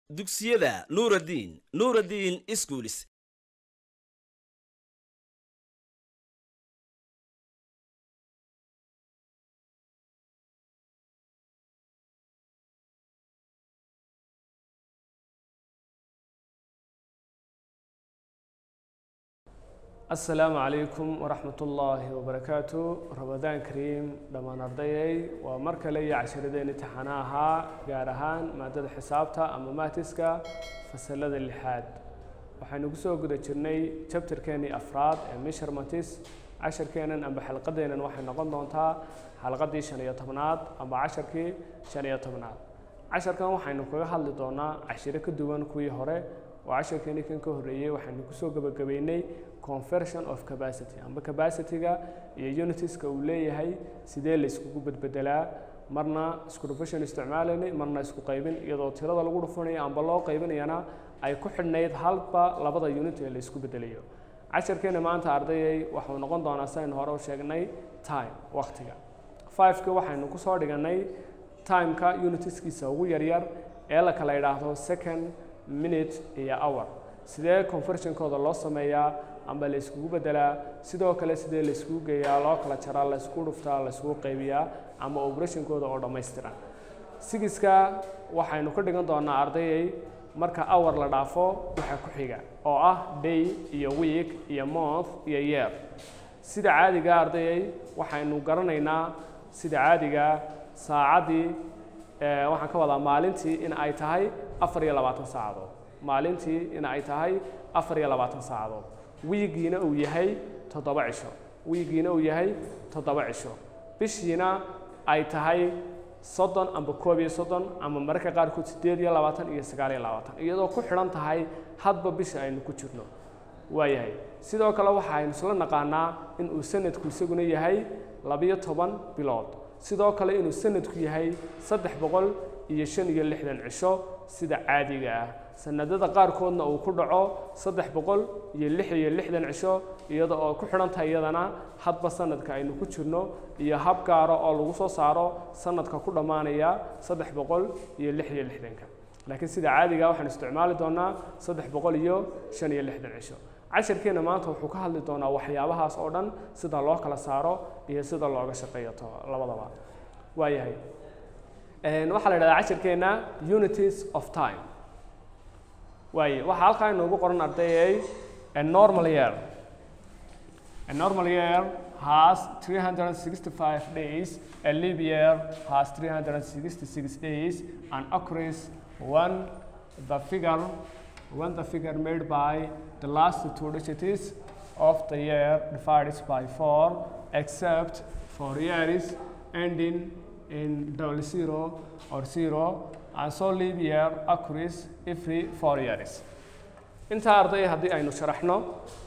dugsiyada nuuraddiin nuuraddiin iskuulis asalaamu calaykum waraxmat ullaahi wabarakaatu ramadaan kariim dhammaan ardayay waa mar kale iyo cashiradeen imtixaana ahaa gaar ahaan maadada xisaabta ama maatiska fasalada lixaad waxaynu ku soo guda jirnay jabtarkeenii afraad ee misharmatis casharkeenan amba xalqadeenan waxay noqon doontaa xalqadii shan iyo tobnaad amba casharkii shan iyo tobnaad casharkan waxaynu kaga hadli doonaa cashiro ka duwan kuwii hore oo casharkeeni kan ka horreeyey waxaynu kusoo gebagabeynay conversion of capacity amba capacityga iyo unitiska uu leeyahay sidee la iskugu bedbedelaa marna isku dhufashan isticmaalaynay marna isku qaybin iyadoo tirada lagu dhufanayo amba loo qaybinayana ay ku xidhnayd halba labada unit ee la isku bedelayo casharkeena maanta ardayay waxuu noqon doonaa saynu hore u sheegnay time waqtiga fiveka waxaynu kusoo dhiganay timeka unitiskiisa ugu yaryar ee la kala idhaahdo second minute iyo hour sidee conversionkooda loo sameeyaa amba la iskugu bedelaa sidoo kale sidee la iskugu geeyaa loo kala jaraa la isku dhuftaa la iskugu qaybiyaa ama operationkooda oo dhammaystiran sigiska waxaynu ka dhigan doonaa ardayay marka hour la dhaafo waxa ku xiga oo ah day iyo week iyo month iyo year sida caadiga ardayay waxaynu garanaynaa sida caadiga saacaddii waxaan ka wadaa maalintii in ay tahay afar iyo labaatan saacadood maalintii in ay tahay afar iyo labaatan saacadood wiigiina uu yahay toddoba cisho wiigiina uu yahay toddoba cisho bishiina ay tahay soddon amba koob iyo soddon ama mararka qaarkood siddeed iyo labaatan iyo sagaal iyo labaatan iyadoo ku xidhan tahay hadba bisha aynu ku jirno waayahay sidoo kale waxaaynu isla naqaanaa in uu sanadku isaguna yahay labiyo toban bilood sidoo kale inuu sanadku yahay saddex boqol iyo shan iyo lixdan cisho sida caadiga ah sanadada qaarkoodna uu ku dhaco saddex boqol iyo lix iyo lixdan cisho iyada oo ku xidhan tahay iyadana hadba sanadka aynu ku jirno iyo hab gaaro oo lagu soo saaro sanadka ku dhammaanaya saddex boqol iyo lix iyo lixdanka laakiin sida caadiga waxaan isticmaali doonaa saddex boqol iyo shan iyo lixdan cisho casharkeena maanta wuxuu ka hadli doonaa waxyaabahaas oo dhan sida loo kala saaro iyo sida looga shaqeeyo to labadaba waayahay waxaa la idhahdaa casharkeena unities of time waaye waxaa halkaa inoogu qoran ardayay a normal year a normal year has 365 days a leap year has 366 days and occurs when the figure when the figure made by the last two digits of the year divided by 4 except for years ending in double zero or zero and so leap year occurs every four years intaa arday haddii aynu sharaxno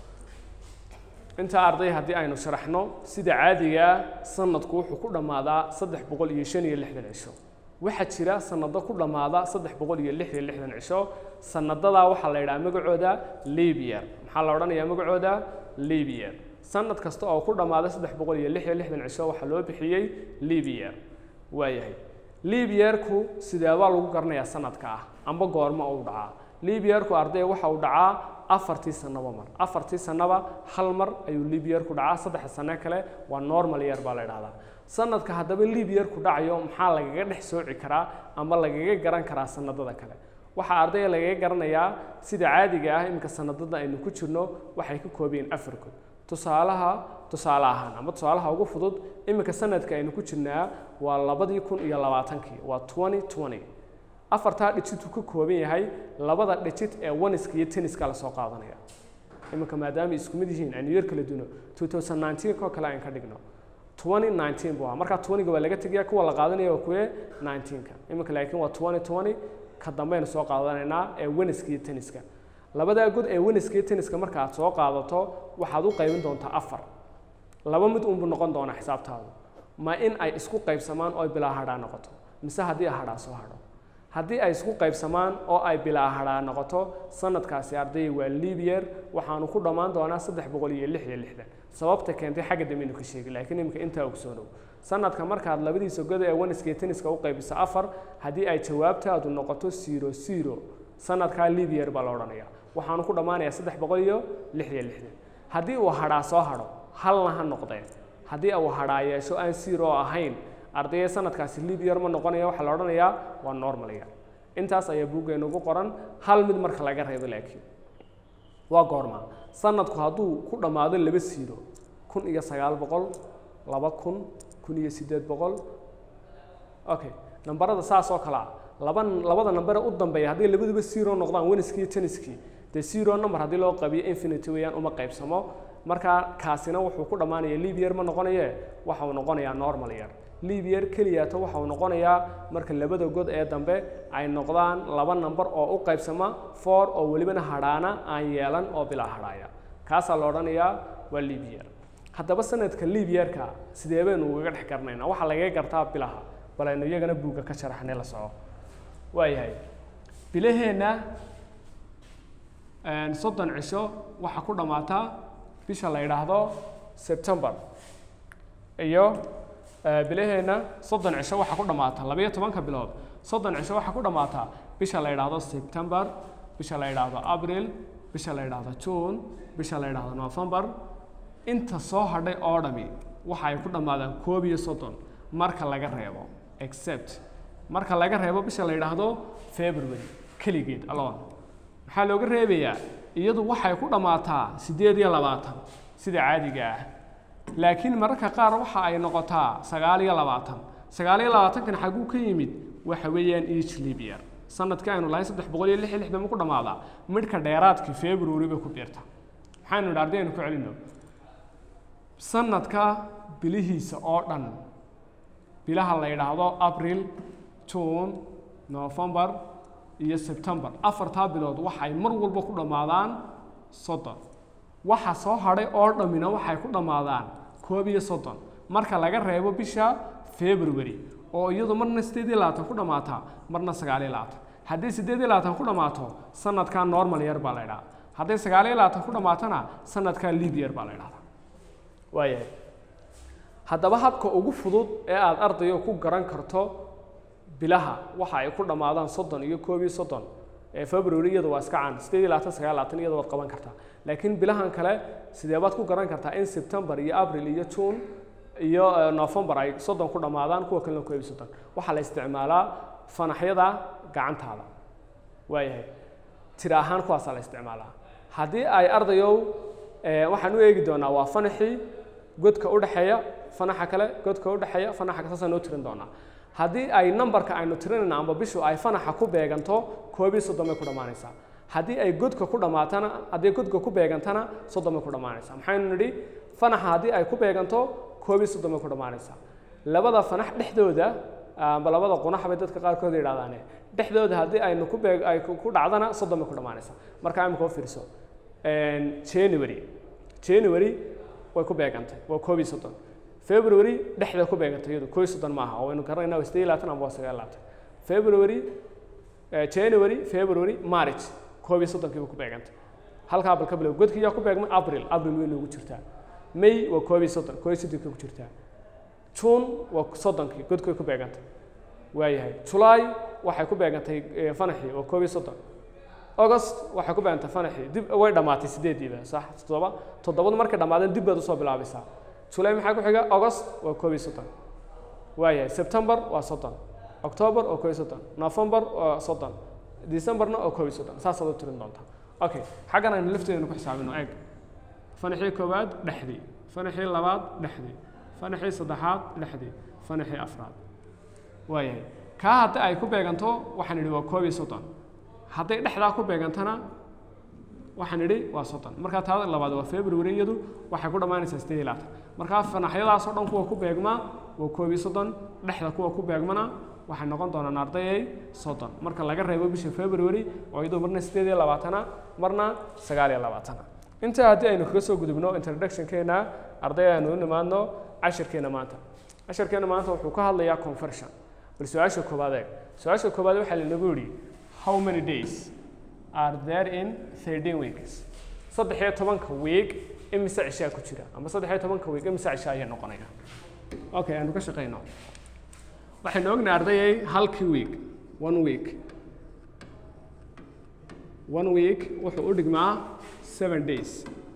intaa arday haddii aynu sharaxno sida caadigaa sanadku wuxuu ku dhammaadaa saddex boqol iyo shan iyo lixdan cisho waxaa jira sanado ku dhammaada saddex boqol iyo lix iyo lixdan cisho sanadadaa waxaa la yidhaha magacooda libier maxaa la odhanayaa magacooda libier sanad kasta oo ku dhammaada saddex boqol iyo lix iyo lixdan cisho waxaa loo bixiyey libier waayahay libierku sideebaa lagu garanayaa sanadka ah amba goormo uu dhacaa libierku arday waxa uu dhacaa afartii sanaba mar afartii sanaba hal mar ayuu libierku dhacaa saddexa sane kale waa normal year baa la idhahdaa sanadka haddaba libierku dhacayo maxaa lagaga dhex sooci karaa ama lagaga garan karaa sanadada kale waxaa ardayga lagaga garanayaa sida caadiga ah iminka sanadada aynu ku jirno waxay ka koobayiin afarkood tusaalaha tusaale ahaan ama tusaalaha ugu fudud iminka sanadka aynu ku jirnaa waa labadii kun iyo labaatankii waa twenty twenty afartaa dhijidku ka kooban yahay labada dhijid ee waniska iyo tenniska lasoo qaadanaya iminka maadaama isku mid yihiin aynu yar kala duno two thousand nineteen koo kale aan ka dhigno twenty nineteen buu ahaa markaa twentyga waa laga tegaya kuwa la qaadanaya waa kuwe nineteenka iminka laakiin waa twenty twenty ka dambaynu soo qaadanaynaa ee waniska iyo tenniska labadaa god ee waniska iyo tenniska marka aad soo qaadato waxaad u qaybin doontaa afar laba mid unbuu noqon doonaa xisaabtaadu ma in ay isku qaybsamaan oo ay bilaa hadhaa noqoto mise haddii hadhaa soo hadho haddii ay isku qaybsamaan oo ay bilaa hadhaa noqoto sanadkaasi ardayga waa libier waxaanu ku dhammaan doonaa saddex boqol iyo lix iyo lixdan sababta keentay xagga dambeynu ka sheegi laakiin imika intaa ogsoonow sanadka markaad labadiisa goda ee waniska iyo tenniska u qaybiso afar haddii ay jawaabtaadu noqoto zero zero sanadkaa leap year baa la odhanaya waxaanu ku dhammaanayaa saddex boqol iyo lix iyo lixdan haddii uu hadhaa soo hadho halna ha noqdeen haddii uu hadhaa yeesho aan zero ahayn ardayda sanadkaasi leap year ma noqonaya waxaa la odhanayaa waa normal year intaas ayaa buuggeena ugu qoran hal mid marka laga reebo laakiin waa goorma sanadku hadduu ku dhammaado laba siiro kun iyo sagaal boqol laba kun kun iyo siddeed boqol okay nambarada saas oo kale ah laba labada nambare u dambeeya haddii labaduba zero noqdaan weniskii iyo teniskii dee zero number haddii loo qabiyo infinity weeyaan uma qaybsamo marka kaasina wuxuu ku dhammaanaya leap year ma noqonaye waxa uu noqonayaa normal year leap year keliyaata waxa uu noqonayaa marka labada god ee dambe ay noqdaan laba number oo u qaybsama four oo welibana hadhaana aan yeelan oo bilaa hadhaaya kaasaa la odhanayaa waa leap year haddaba sanadka leap yearka sidee baynu ugaga dhex garanaynaa waxaa lagaga gartaa bilaha bal aynu iyagana buugga ka sharaxnay la soco waayahay bilaheenna soddon cisho waxaa ku dhammaataa bisha la yidhaahdo september iyo bilaheenna soddon cisho waxaa ku dhammaata labayo tobanka bilood soddon cisho waxaa ku dhammaataa bisha la yidhaahdo september bisha la yidhaahdo abril bisha la yidhaahdo june bisha la yidhaahdo november inta soo hadhay oo dhami waxa ay ku dhammaadaan koob iyo soddon marka laga reebo except marka laga reebo bisha la yidhaahdo february keligeed alone maxaa looga reebayaa iyadu waxay ku dhammaataa siddeed iyo labaatan sida caadiga ah laakiin mararka qaar waxa ay noqotaa sagaal iyo labaatan sagaal iyo labaatankan xagguu ka yimid waxa weeyaan each leap year sanadkii aynu lahayn saddex boqol iyo lix iyo lixdan ma ku dhammaadaa midhka dheeraadkii february bay ku biirta maxaynu idhi ardaynu ku celino sanadka bilihiisa oo dhan bilaha la yidhaahdo abril june november iyo september afartaa bilood waxay mar walba ku dhammaadaan soddon waxa soo hadhay oo dhammina waxay ku dhammaadaan koob iyo soddon marka laga reebo bisha february oo iyadu marna siddeed iyo labaatan ku dhammaataa marna sagaal iyo labaatan haddii siddeed iyo labaatan ku dhammaato sanadkaa normal year baa la ydhaha hadday sagaal iyo labaatan ku dhammaatona sanadkaa leap year baa la ydhahdaa waayahay haddaba habka ugu fudud ee aada ardayo ku garan karto bilaha waxa ay ku dhammaadaan soddon iyo koob iyo soddon ee february iyadu waa iska caan siddeed iyo labaatan sagaal labaatan iyada waad qaban kartaa laakiin bilahan kale sidee baad ku garan kartaa in september iyo april iyo june iyo november ay soddon ku dhammaadaan kuwa kalena koob iyo soddon waxaa la isticmaalaa fanaxyada gacantaada waayahay tira ahaan kuwaasaa la isticmaalaa haddii ay ardayow waxaan u eegi doonaa waa fanaxii godka udhexeeya fanaxa kale godka udhexeeya fanaxa kale saasaan noo tirin doonaa haddii ay numberka aynu tirinayna amba bishu ay fanaxa ku beeganto koob iyo soddon bay ku dhammaanaysaa haddii ay godka ku dhammaatana haddii godka ku beegantana soddon bay ku dhammaanaysaa maxaynu nidhi fanaxa haddii ay ku beeganto koob iyo soddon bay ku dhammaanaysaa labada fanax dhexdooda amba labada qunax bay dadka qaarkood yidhahdaane dhexdooda haddii aynu ku beeg ay ku dhacdana soddon bay ku dhammaanaysaa marka imika u fiirso january january way ku beegantay waa koob iyo soddon february dhexda ku beegantay iyadu koob iyo soddon maaha oo waynu garanaynaa waa siddeed iyo labaatan amba waa sagaal iyo labaatan february january february march koob iyo soddonkiiba ku beegantay halkaa bal ka bilow godkii yaa ku beegmay april april way noogu jirtaa may waa koob iyo soddon koob iyo soddonkii ku jirtaa june waa soddonkii godkii ku beegantay waayahay july waxay ku beegantay fanaxii waa koob iyo soddon august waxay ku beegantay fanaxii dib way dhammaatay sideediiba sax toddoba toddobadu markay dhammaadeen dib baad usoo bilaabaysaa july maxaa ku xiga august waa koob iyo soddon waayahay september waa soddon october oo koob iyo soddon november waa soddon decemberna oo koob iyo soddon saasaad u tirin doontaa okay xaggan aynu lafteedana ku xisaabino eeg fanaxii koowaad dhexdii fanaxii labaad dhexdii fanaxii saddexaad dhexdii fanaxii afraad waayahay kaa haddii ay ku beeganto waxaan idhi waa koob iyo soddon hadday dhexdaa ku beegantana waxaan idhi waa soddon markaa taada labaad waa february iyadu waxay ku dhammaanaysaa siddeed iyo labaatan markaa fanaxyadaasoo dhan kuwa ku beegmaa waa koob iyo soddon dhexda kuwa ku beegmana waxay noqon doonaan ardayay soddon marka laga reebo bisha february oo iyadu marna siddeed iyo labaatana marna sagaal iyo labaatana intaa haddii aynu kaga soo gudubno introductionkeena arday aynu u nimaadno cashirkeena maanta cashirkeena maanta wuxuu ka hadlayaa conversion bal su-aasha koowaad eeg su-aasha koowaad waxaa lanagu yidhi how many days are there in thirteen weeks saddex iyo tobanka week imise cishaa ku jira ama saddex iyo tobanka week imise cishaa ayaa noqonaya okay aanu ka shaqayno waxaynu ognahay ardayay halkii week one week one week wuxuu u dhigmaa seven days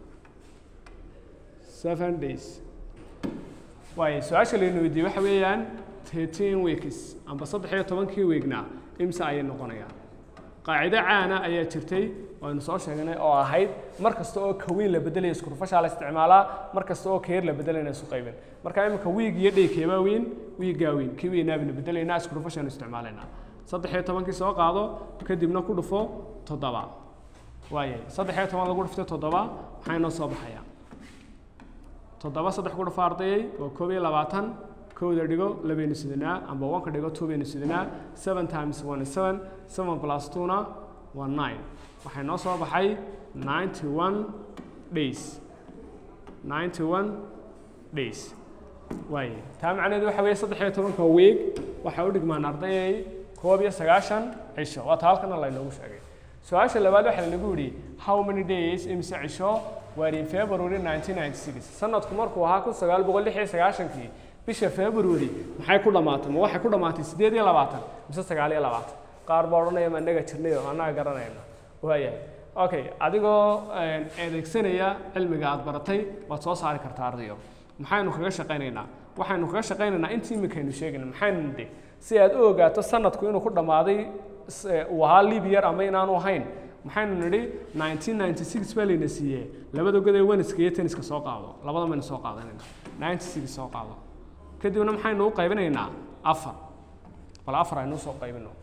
seven days waayo su-aasha laynu weydiiyey waxa weeyaan thirteen weeks amba saddex iyo tobankii weegna imse ayay noqonayaan qaacido caana ayaa jirtay waynu soo sheegnay oo ahayd mar kasta oo kawiin la bedelaya iskurufashaa la isticmaalaa mar kasta oo keer la bedelayna isu qaybin marka imika wiig iyo dhey keebaa weyn wiigaa weyn kii weynaa baynu bedelaynaa iskurufashaanu isticmaalaynaa saddex iyo tobankii soo qaado kadibna ku dhufo toddoba waayay saddex iyo toban lagu dhuftay toddoba maxaa inoo soo baxaya toddoba saddex ku dhufo ardayay waa koob iyo labaatan kowda dhigo labaynu sidanaa amba wanka dhigo two baynu sidanaa seven times one is seven seven plus two-na waa nine waxay noo soo baxay ninety one days ninety one days waaye taa macnaheedu waxa weeye saddex iyo tobanka weeg waxay u dhigmaan ardayay koob iyo sagaashan cisho waa taa halkana laynoogu sheegay su-aasha labaad waxaa lanagu yidhi how many days imse cisho were in february 1996 sanadku markuu ahaa kun sagaal boqol lix iyo sagaashankii bisha february maxay ku dhamaatay ma waxay ku dhamaatay sideed iyo labaatan mise sagaal iyo labaatan qaar baa odhanaya ma annaga jirnay oo annaga garanayna waayahay okay adigoo adeegsanaya cilmiga aad baratay waad soo saari kartaa ardayo maxaynu kaga shaqaynaynaa waxaynu kaga shaqaynaynaa intii iminkaynu sheegayna maxaynu nidhi si aad u ogaato sanadku inuu ku dhammaaday uu ahaa libiyar ama inaanu ahayn maxaynu nidhi 1996 baa layna siiyey labada god ee weniska iyo tenniska soo qaado labada maynu soo qaadanayna 96 soo qaado kadibna maxaynu u qaybinaynaa afar bal afar aynu usoo qaybino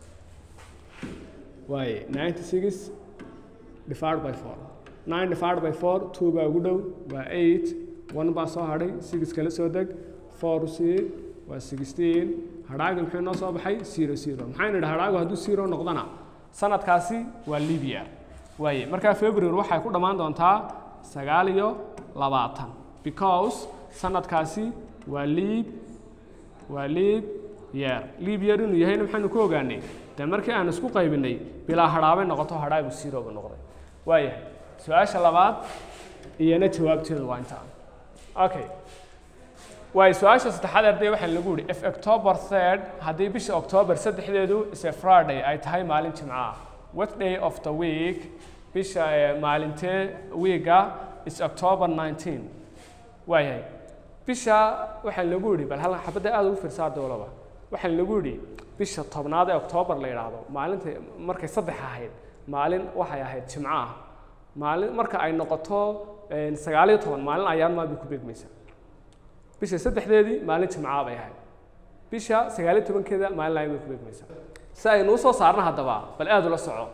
waaye 96 divided by 4 9 divided by 4 2 baa ugu dhow waa 8 1 baa soo hadhay 6 kala soo deg 4 c waa 16 hadhaaga muxuu noo soo baxay 0 0 maxaynu idhi hadhaagu hadduu 0 noqdana sanadkaasi waa libya waaye markaa february waxay ku dhammaan doontaa sagaal iyo labaatan because sanadkaasi waa liib waa liib yeer liib yeer inuu yahayna maxaynu ku ogaanay dee markii aan isku qaybinay bilaa hadhaabay noqoto hadhaagu siroba noqday waayahay su-aasha labaad iyana jawaabteedu waa intaa okay waayo su-aasha saddexaad arday waxaa lagu yihi if october third haddii bisha october saddexdeedu is a friday ay tahay maalin jimco ah what day of the week bisha maalintee wiiga is october 19 waayahay bisha waxaa lagu yidhi bal hal xabadda aada ugu fiirsaa dowlaba waxaa lagu yidhi bisha tobnaad ee october la yidhaahdo maalinta markay saddex ahayd maalin waxay ahayd jimco ah maalin marka ay noqoto sagaal iyo toban maalin ayaan maa bay ku beegmaysaa bisha saddexdeedii maalin jimcaa bay ahayd bisha sagaal iyo tobankeeda maalin layn bay ku beegmaysaa si aynu usoo saarna haddaba bal aada ula soco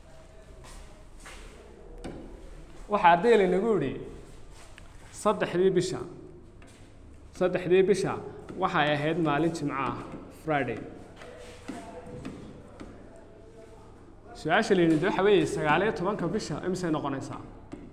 waxaa arday laynagu yidhi saddexdii bisha saddexdii bisha waxay ahayd maalin jimco ah friday su-aasha la yidhahdo waxa weeye sagaal iyo tobanka bisha imisay noqonaysaa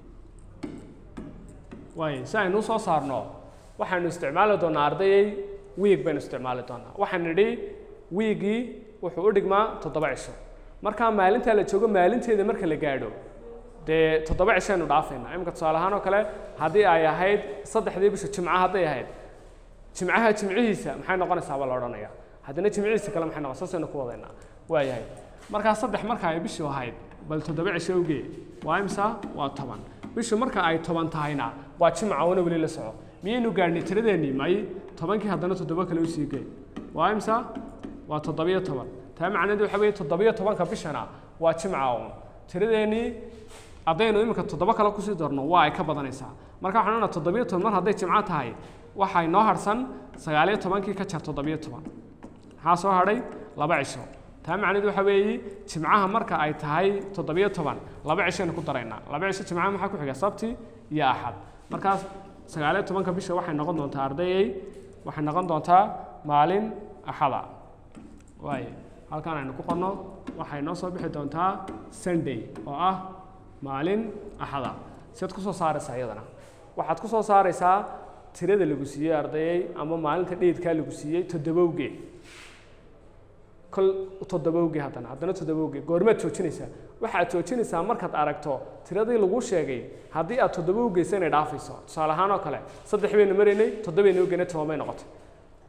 waayo si aynu usoo saarno waxaynu isticmaali doonaa ardayay wiig baynu isticmaali doonaa waxaan nidhi wiigii wuxuu u dhigmaa toddoba cisho markaa maalintaa la joogo maalinteeda marka la gaadho dee toddoba cishaynu dhaafaynaa iminka tusaale ahaan oo kale haddii ay ahayd saddexdii bisha jimca hadday ahayd jimcaha jimcihiisa maxay noqonaysaa baa la odhanaya haddana jimcihiisa kale maxay noqon saasaynu ku wadaynaa waayahay markaa saddex marka ay bishu ahayd bal toddoba cisho ugee waa imsa waa toban bishu marka ay toban tahayna waa jimca una weli la soco miyaynu gaadhnay tiradeennii may tobankii haddana toddoba kale usii gee waa imsa waa toddobiyo toban taa macnaheedu waxa weeye toddobiyo tobanka bishana waa jimca un tiradeennii haddaynu iminka toddoba kale kusii darno waa ay ka badanaysaa marka waxaan odhanaa toddobiyo toban mar hadday jimco tahay waxay noo harsan sagaaliyo tobankii ka jar toddobiyo toban maxaa soo hadhay laba cisho taa macnaheedu waxa weeye jimcaha marka ay tahay toddobiyo toban laba cishaynu ku daraynaa laba cisho jimcaha maxaa ku xiga sabti iyo axad markaas sagaaliyo tobanka bisha waxay noqon doontaa ardayay waxay noqon doontaa maalin axada waaye halkan aynu ku qorno waxay noo soo bixi doontaa sunday oo ah maalin axada siad ku soo saaraysaa iyadana waxaad ku soo saaraysaa tirada lagu siiyey ardayay ama maalinta dheedkaa lagu siiyey toddobowgee kol toddobowgee haddana haddana toddobowgee goormaad joojinaysaa waxaad joojinaysaa markaad aragto tiradii lagu sheegay haddii aad toddoba u geysa inay dhaafayso tusaale ahaan oo kale saddex baynu maraynay toddobaynu ugeynay toban bay noqotay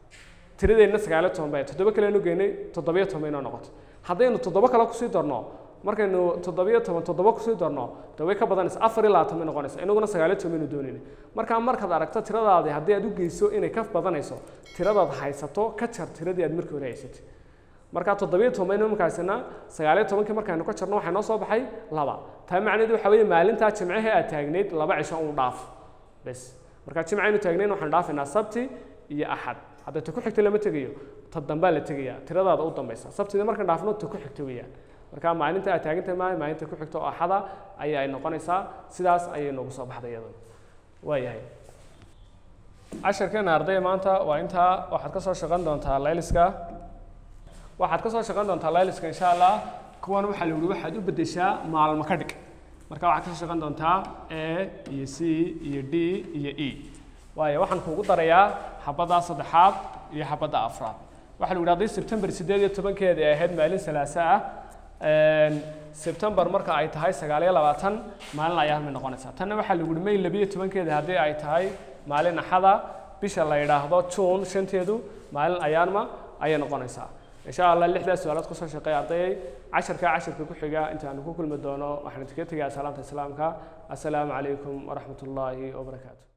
tiradeenna sagaaliyo toban bay toddoba kalenu geynay toddobiyo toban baynoo noqotay haddaynu toddoba kale kusii darno markaynu toddobiyo toban toddoba kusii darno de way ka badanaysa afar iyo labaatan bay noqonaysa inaguna sagaaliyo toban baynu doonayna markaa markaad aragto tiradaadi haddii aad u geyso inay ka badanayso tiradaad haysato ka jar tiradii aad markii hore haysatay markaa toddobiyo toban baynu markaasina sagaaliyo tobankii markaynu ka jarno waxaa noo soo baxay laba taa macnaheedu waxaa weeye maalintaa jimcihii aad taagnayd laba cisho uu dhaaf bes markaa jimcaynu taagnayn waxaan dhaafaynaa sabti iyo axad hadda ta ku xigta lama tegayo ta dambaa la tegaya tiradaada u dambaysa sabtida markaan dhaafno ta ku xigta weeyaan marka maalinta aad taagantahay maayo maalinta ku xigta oo axada ayaa ay noqonaysaa sidaas ayay noogu soo baxday iyadana waayahay casharkeena ardayda maanta waa intaa waxaad ka soo shaqan doontaa layliska waxaad ka soo shaqan doontaa layliska insha allah kuwan waxaa la yihi waxaad u beddeshaa maalmo ka dhig marka waxaad ka soo shaqan doontaa a iyo c iyo d iyo e waayo waxaan kuugu darayaa xabadda saddexaad iyo xabadda afraad waxaa la yidhi hadday sebtembar siddeed iyo tobankeeda ay ahayd maalin salaasa ah sebtembar marka ay tahay sagaal iyo labaatan maalin ayaan may noqonaysaa tanna waxaa lagu yihi may labiyo tobankeeda haddii ay tahay maalin axada bisha la yidhaahdo juun shanteedu maalin ayaanma ayay noqonaysaa insha allah lixdaas su-aalood kusoo shaqeeya ardayay casharka casharka ku xiga intaanu ku kulmi doono waxaan idinkaga tegayaa salaamta islaamka assalaamu calaykum waraxmat ullaahi wabarakaatu